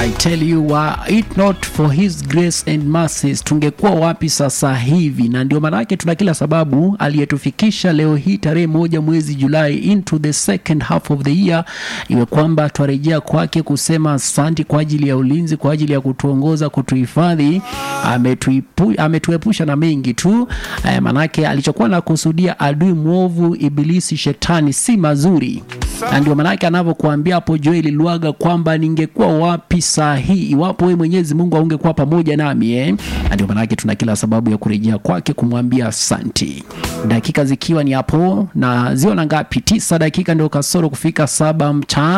I tell you were it not for his grace and mercies, tungekuwa wapi sasa hivi? Na ndio maana yake tuna kila sababu aliyetufikisha leo hii tarehe moja mwezi Julai into the second half of the year, iwe kwamba twarejea kwake kusema asanti kwa ajili ya ulinzi, kwa ajili ya kutuongoza, kutuhifadhi. Ametuipu, ametuepusha na mengi tu eh, manake alichokuwa na kusudia adui mwovu ibilisi shetani si mazuri na ndio maanake anavyokuambia hapo Joeli Lwaga kwamba ningekuwa wapi saa hii iwapo wewe Mwenyezi Mungu aungekuwa pamoja nami eh? Na ndio maanake tuna kila sababu ya kurejea kwake kumwambia asanti. Dakika zikiwa ni hapo na ziona ngapi? Tisa dakika ndio kasoro kufika saba mchana.